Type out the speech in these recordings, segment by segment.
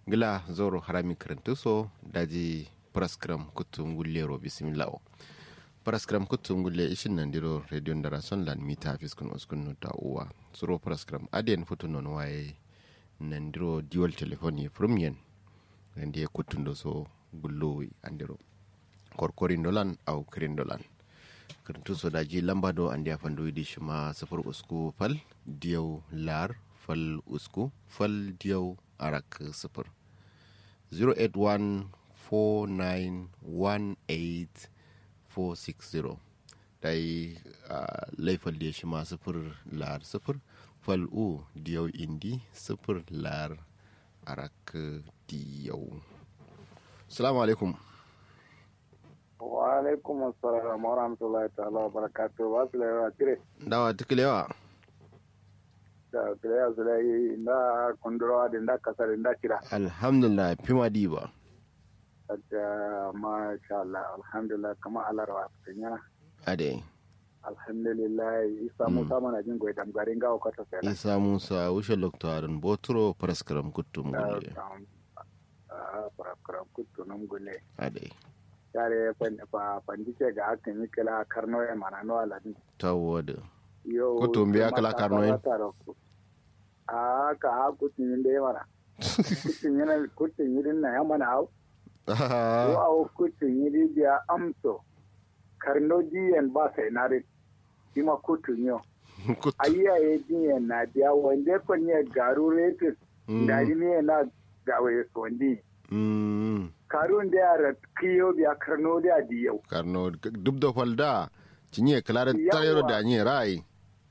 gila zoro harami karantuso daji praskram kutum gullero bismillah praskram kutum gulle ishin nan diro radio ndara son lan mita fiskun uskun no ta uwa suro praskram aden futu non waye nan diro dual telephone premium nan die kutundo so gullo andiro korkorin dolan au kirin dolan karantu so daji lamba do andi afando idi shima safar usku fal diyau lar fal usku fal diyau arak safar 0814918 dai uh, laifal da shi ma sifir lar sifir fal u diyau indi sifir lar arak diyau salamu alaikum wa alaikum assalam wa rahmatullahi ta'ala wa barakatuh wa su lewa tire dawa tukulewa da kilewa su lai inda kundurawa da inda kasar inda kira alhamdulillah fima diba da masha Allah alhamdulillah kama alarwa cikin yana ade alhamdulillah isa musa mana jin goyi damgarin gawo kwata sai isa musa wuce loktarin botro praskaram kuttum gulle farakuran kutu nan gule ade yare fandice ga hakan yi kila karno ya mana no aladin tawada yo Kutum biya kala karno yin? a ka ha kutun yin da ya mana kutun yana kutun yin na ya mana hau ko a kutun yin biya amso karno diyan ba sai na rin ima kutun yau ayyaye diyan na biya wanda kon ya garu retis da ne na gawaye sondi karun da yara kiyo biya karno da diyau karno duk da falda cinye klara tarero da nye rai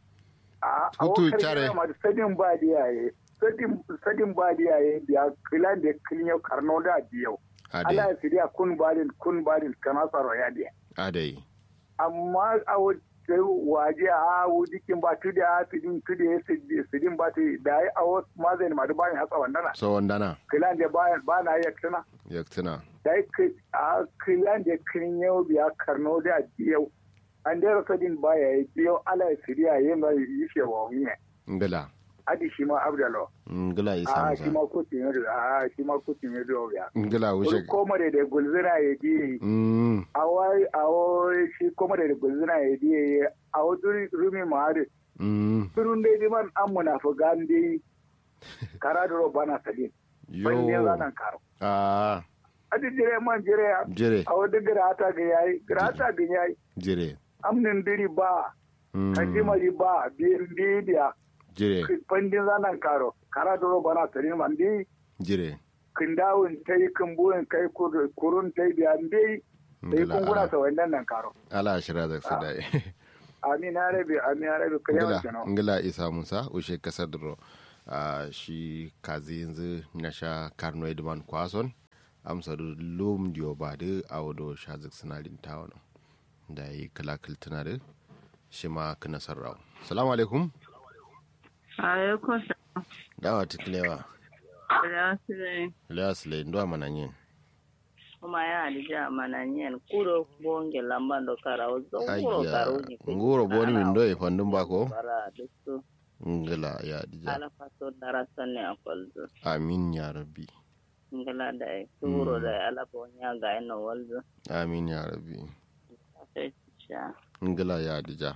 a Kutu awokar care. yana ma sadin ba diyaye sadin sadin ba diyaye biya kilan da kinyo karno da diyau ade ala sidiya kun balin kun balin kana tsaro ya diya ade amma a wajen waje a wujikin ba tudi a tudin tudi ya sidin ba tudi da ya awo ma zai ma da bayan hatsa wandana so wandana kilan da bayan ba na yi tuna yaktina da ya a kilan da kin yau biya karno da yau an da rasa din baya ya biyo ala siriya ya mai yi shi wa wani ngala adi shi ma abdalo ngala isa a shi musa ma kutin yau a shi ma kutin yau ya ngala wuce wani komare da gulzina ya ji mm a wai a wai shi komare da gulzina ya ji a wani rumi ma'ari mm turun dai diman an munafugan dai kara da roba na sadin ban ne yo zanen karo ah adi jire man jire ya jire a wani girata ga yayi girata ga yayi jire amnin diri ba mm kajimari ba biyan bidiya jire pandin zanen karo kara da roba na sadin man dai jire kindawun ta yi kumbuyin kai kur- kurun ta yi biyan dai sai ngala kunguna ala- sa wannan nan karo ala shira da su dai amin ya rabe amin ya rabe kai yawan ngila kenan ngila isa musa ushe kasar dro a shi kazi yanzu na sha karno edman kwason amsa da lum diyo ba da awodo shazik sinadin tawon da yi kalakal tana da shi ma kana sarrawa salamu alaikum Alaikum dawa tikilewa salam. lewa sile ndo mananyin Kuma ya alija mananyen kuro bonge lambando karawo zonguro ayya karoji. nguro boni min do e fandum bako Bara dusu ngila ya dija ala faso darasa ne a kwalzo. amin ya rabbi Ngala da ya kuro da ya ala bonya ga ina walzo. amin ya rabbi Sai sha. ngila ya dija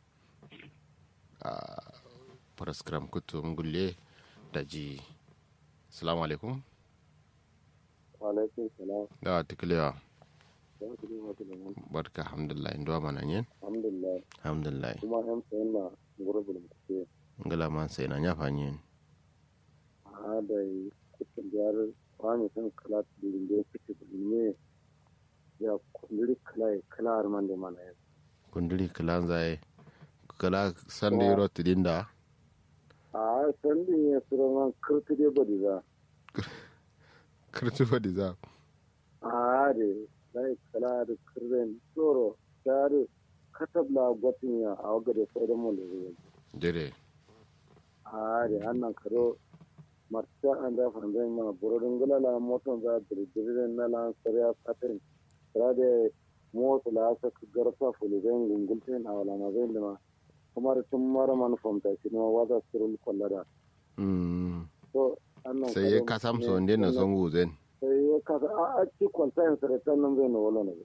a paraskram kutu ngulle da ji salamu alaikum alaikum salam dawa tikilewa ya kudi mata da mun barka alhamdulillah ndo mananyin alhamdulillah alhamdulillah kuma yan sayan na gurbin kuke ngila man sai na nyafa nyin a da kuke biyar wani kan kala tudin da kuke ne ya kundiri kala kala arman da mana ya kundiri kilan zai kala sande ro tidinda a sandin ya sura man kirti da badi za kirtu fadi za a da dai kala da kirren tsoro ta da katabla gwatin ya a waga da sauran mu da zai jere a da annan karo marta an da fanzai mana burodin gulala motan za da dirin na lan sarya patin tara da motsa la asa garfa fuligan gungultin a wala ma zai lima kuma da tun mara man famta shi ne waza sirul kwallada mm so annan nan sai ya kasam so nde na son guzen sai ya kasa a a ci kwalta yin sare tan nan zai na wala na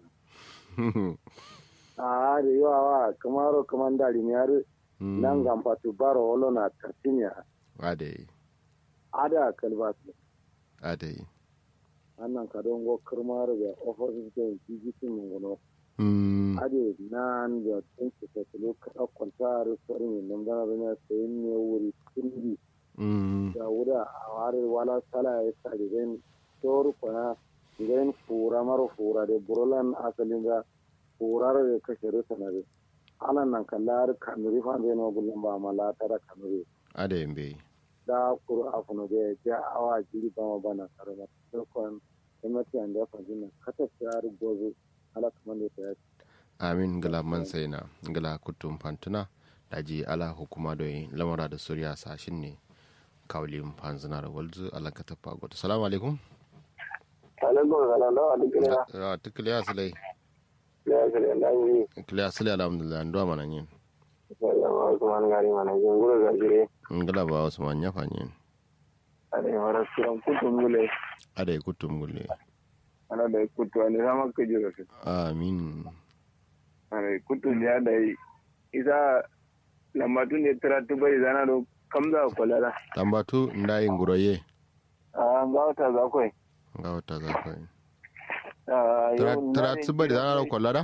a da yawa wa kamaro kaman dari ne yare nan ga fatu baro wala na tartinya ade ada kalbatu ade annan ka don go kirmar da office da jijiti mun gono mm ade nan da tun su ta tulo ka kwalta da sorin nan da na sai ne wuri kundi mm da wuda a ware wala sala ya sa da zai toru kwana zai fura mara fura da burolan asalin da furar da kashe rusa na da alan nan kallar kanuri fa zai na gulun ba mala tara kanuri ade yambe da kuru afuno da ya ja awa jiri ba ma bana karama dokon emati an da fajina kata tsari gozo ala kaman da ta amin gala man sai na gala kutum fantuna daji ala hukuma da lamara da suriya sashin ne kawlin fanzina da walzu ala ka tafa gwada salamu alaikum alaikum salam da wani kira ya tukliya silai ya kira da yi kliya silai alhamdulillah ndo mana yin sallama kuma gari mana jin gura ga jire ngala ba wasu man yafa yin ade wara kiran kutum gule ade kutum gulle ana da kutu ne sama ka jira su amin ana kutu ya da yi isa lambatu ne tara tubai zana do kamza kwalara tambatu ndayi nguroye a ga wata za kai nga wata za ka yi a tara tsibari zana da kwallara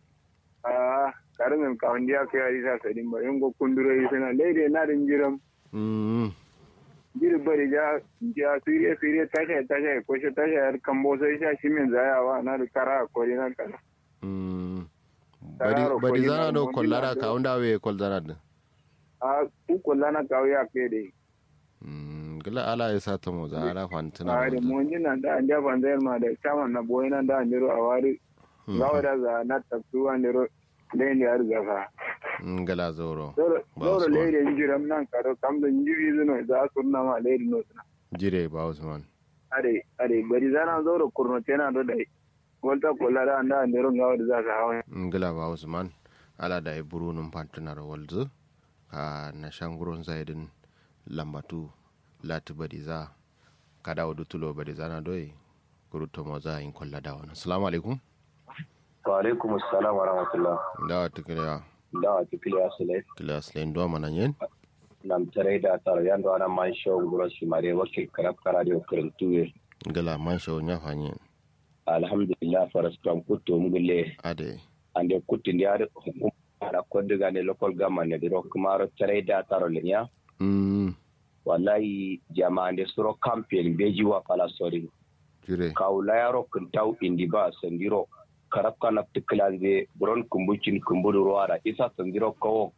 a karamin kawon diya kai ari sa sadin ba yin go kunduro yi suna daidai na din jiram mm jiri bari ja ja sire sire tasha tasha ko shi tasha yar kambo sai sha shi min zayawa na da kara ko na kara mm bari Tararo bari kwalli zana na da mun kwallara dina ka wanda we kwal zana da a ku kullana kawo ya kai dai mm gala ala ya sa ta mo za ala fantuna a da mun jina da an jafa zayar ma da saman na boye nan da an jiro a wari gawa da za na tafsu an jiro lain da ya riga fa ngala zoro zoro Ba zoro su ba. lain jiram nan karo kam da jibi zuno za su na ma lain no suna jire ba usman are are bari zana zoro kurno tena do dai volta kullara anda an jiro gawa da za ka hawa ngala ba usman ala da ya buru num fantuna da walzu ka na shanguron zaidin lambatu lati bari za ka dawo dutulo bari zana doyi kuruto mo za in kwalla da wani assalamu alaikum wa alaikum assalam wa rahmatullah dawa tukiliya dawa tikili asile kiliya silayin duwa mana yin nam tare da tar yando ana man show guro shi mare wakil karab karadio kirintuwe ngala man shawo nya fanyin alhamdulillah faras kam kutto mugulle ade ande kutti ndiar hukum ara koddiga ne local government ne diro kumaro tare da tar lenya mm wallahi jama'ande suro campaign beji wa pala sori jire kawla yaro kintaw indi ba sandiro karab kana tiklanze buron kumbucin kumburu ruwara isa sandiro kawo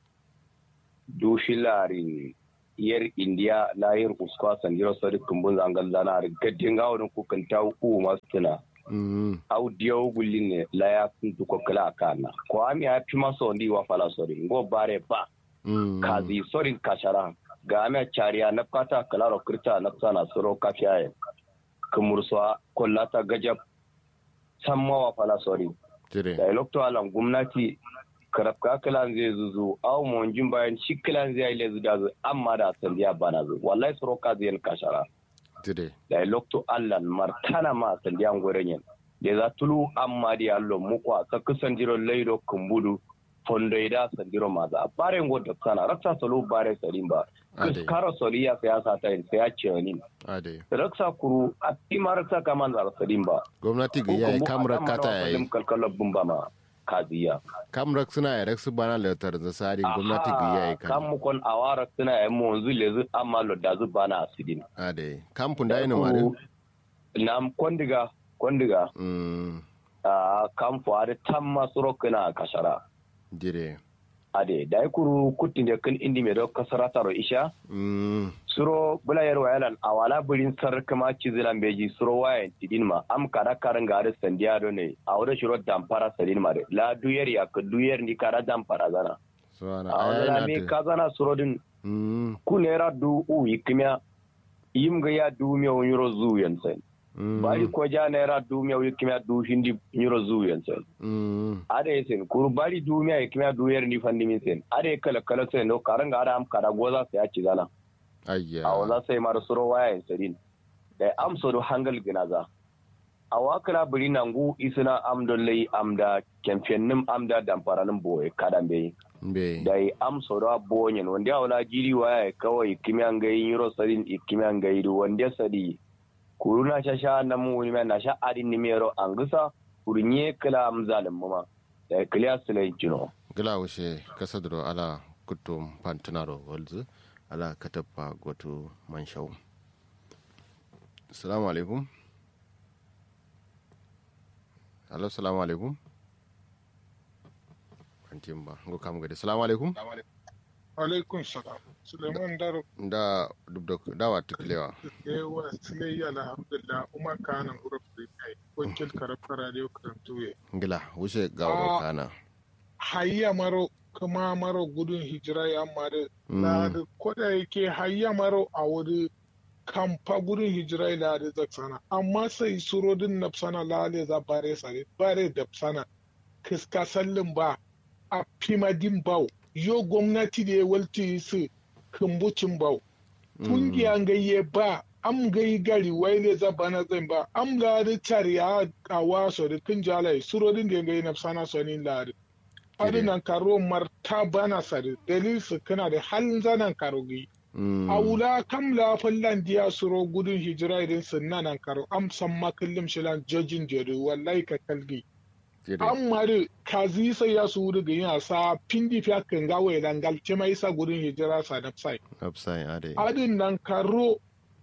dushilarin yer india layir uskwa sandiro sori kumbun zangal zana gaddin gawon ku kintaw u masuna mm au diyo guline laya kuntu ko kala kana ko ami a pima so ndi wa fala sori ngo bare ba mm kazi sorin kashara ga ami a chariya na kata kalaro kirta na sana soro kafiyaye kumursuwa kollata gajab samma wa fala sori jire da ilokto alan gwamnati karafka kilan zai zuzu au monjin bayan shi kilan zai ile zuda zu amma da sandiya bana zu wallahi soro kazi yan kashara jire da ilokto allan martana ma sandiyan gurin yin da za tulu amma di allo muku a tsakku sandiro laido kumbudu fondo ida sandiro maza bare ngo da sana raksa solo bare salimba Ade. karo soliya siyasa ta yin sai ya ce ni ade raksa kuru a tima raksa kaman zara salimba gwamnati ga yayi kamar kata yayi kalkalar bumba ma kaziya kamar suna ya raksu bana lautar da sari gwamnati ga yayi kan kan mu kon awara suna yan mu wanzu lezu amma lo da zu bana asidin ade kampun da ina mare na kondiga kondiga mm a kan fuare tamma surokina kashara jire ade dai kuru kutin da kan indi me do kasara taro isha mm suro bula yar wayalan awala burin sar kama cizilan beji suro wayan tidin ma am kada karin gari sandiya do ne a wurin shiro dampara sadin ma de la duyar ya ka duyar ni kada dampara zana suwana a ayayi wala na me ta ka zana suro din mm ku nera du u yikmiya yim ga ya du miya yuro zu yansen mm bari ko ja nera du miya yikmiya du hindi yuro zu yansen mm ada sen kur bari du miya yikmiya du yer ni fandi min sen ada kala kala sen no karanga ada am kada goza sai ya ci zana ayya a wala sai mar suro waya sadin da amso do hangal ginaza a wakala biri nangu isina amdollai amda kemfennim amda damparanin boye kadan bai be da yi amso da bonyen wanda wala jiri waya kawai kimiyan gai yiro sadin kimiyan gai du wanda sadi kuruna sha sha na mu ni na sha adin ni mero angisa kurinye kala amzalin mama da kliya sulai jino gila wuce kasadro ala kutum pantunaro walzu ala katappa goto manshau assalamu alaikum alo assalamu alaikum antim ba ngo kam gade assalamu alaikum alaikum salam suleiman daro da dubda dawa tuklewa ewa silai alhamdulillah umar kanan urab da kai wakil karafar radio karantuwe gila wuce gawo Ah. kana hayya maro kuma maro gudun hijira ya mare na da koda yake hayya maro a wuri kamfa gudun hijira la da zaksana amma sai surodin nafsana lale za bare sare bare da sana kiska sallin ba a fimadin bau yo gwamnati da ya walti su kumbucin bau kungiyan gayye ba am gai gari waile za bana zan ba am lari tari a kawa so da kin jalai surodin da gai na sana sonin lari adi nan karo marta bana sari dalil su kana da halin zanan karo gai a wula kam la fallan diya suro gudun hijira idan sun nan karo am san makallim shilan jojin jere wallahi ka kalgi an mari kazi sai ya su wuri gani a sa pindi fiya kan gawa idan galce mai sa gudun hijira sa na sai upside ade adin nan karo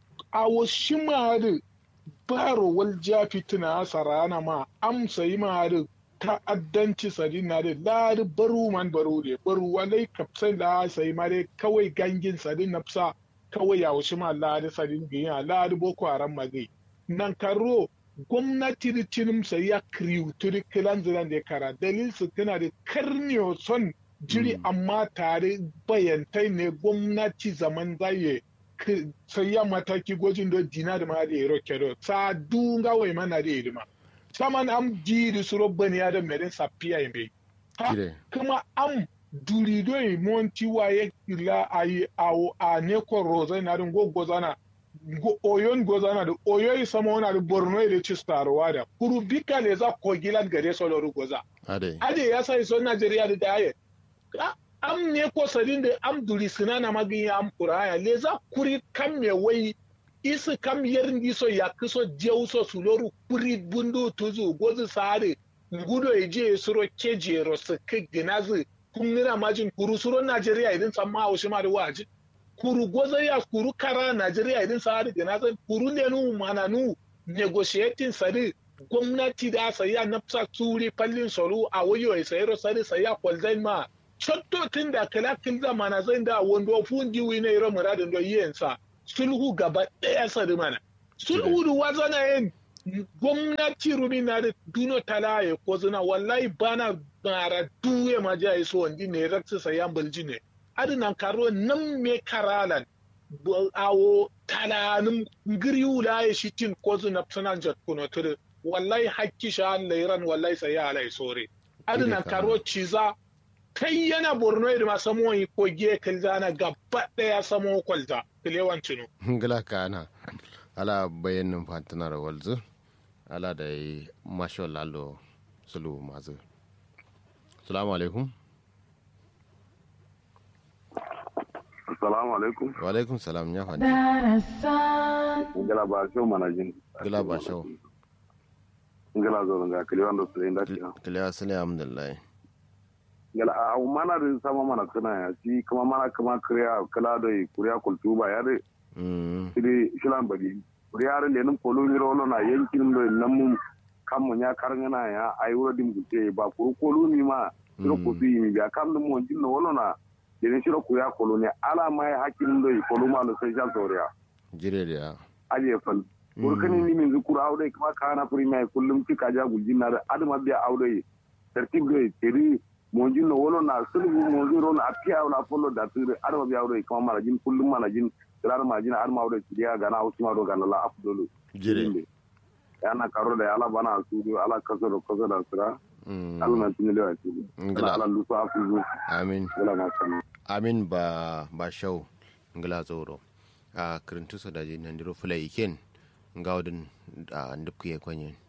a wasu mari baro wal jafi tuna sarana ma amsa yi mari ta'addanci sadi na da lari baru man baru ne baru walai kapsai la sai mare kawai gangin sadi na fsa kawai ya wasu ma lari sadi gani lari boko haram magai nan karo gwamnati da cinimsa ya kriwuturi kilan zilan da kara dalil su tana da karniyo son jiri amma tare bayantai ne gwamnati zaman zaye sai ya mataki gwajin da dina da ma da yaro kedo sa dunga wai mana da idima saman am jiri su robban ya da merin safiya yin ha kuma am durido yi monti waye ila ayi awo a neko rozai na rin gogozana oyon gozana da oyoyi sama wana da borno da ci starowa da kuru bika ne za kogilan gare soloru goza ade ade ya sai so najeriya da daye am ne ko sadin da am duri sinana magin am kuraya le za kuri kam me wai isi kam yerin iso ya kiso jeuso suloru kuri bundu tuzu gozu sare ngudo eje suro keje ro sike ginazi kumnira majin kuru suro najeriya idin samma haushi ma da waji kuru gozo ya kuru kara najeriya idin sare ginazi kuru ne nu mana nu negotiating sare gwamnati da saya nafsa turi fallin soro a wayo ya sayar sare saya kwalzai ma cotto tun da kala kin zamana zai da wando fundi wi ne ro muradin do yensa sulhu gaba daya sare mana sulhu du wazana yin gwamnati rumi na da duno talaye ko zina wallahi bana bara duwe ma ja so wandi ne raksa sayan bulji ne adinan karo nan me karalan awo talanin ngiriyu la ya shitin ko zina sanan jat kuno tudu wallahi hakki sha lairan wallahi sai ya alai sore adinan karo ciza kai yana borno da masu moyi ko giye kalzana gaba daya samo kwalza kilewan cinu ngala kana ala bayanin fantanar walzu ala da yi masho lalo sulu mazu salamu alaikum Assalamu alaikum. wa alaikum salam ya fadi Ngala ba show manajin. gila ba shau Ngala zo nga kili wando su inda ci. kiliya sile alhamdulillah Ngala a mana da sama mana kana ya ci kuma mana kuma kriya kala da kuriya kultuba ya de Mm, sidi shilan bagi. Kuriya da lenin polo ni rolo na yankin do nan mun kan mun ya karngana ya ai wuro dim gute ba ko kolo ni ma siro ko su yi biya kam dum mon jinno wolo na lenin shiro kuriya kolo ne ala mai hakin do kolo ma no sai jan soriya. jire da ya aje fal burkani ni min zukura aude kuma kana furi mai kullum tika ja guljin na adama biya aude tertib de teri monjin no wolo na sulu monjin ron apia na follow da tiri adama biya aude kuma mara jin kullum mana jin tirar ma jin adama aude tiya gana usma do gana la afdolu jire yana karo da ala bana su ala kaso do kaso da sira Mm, alma tin le wa ti Ngila. ala lu sa afu amin wala ma san amin ba ba shau ngila tsoro a kirintu so daji nan diro fula iken gaudin a ndupkuye kwenye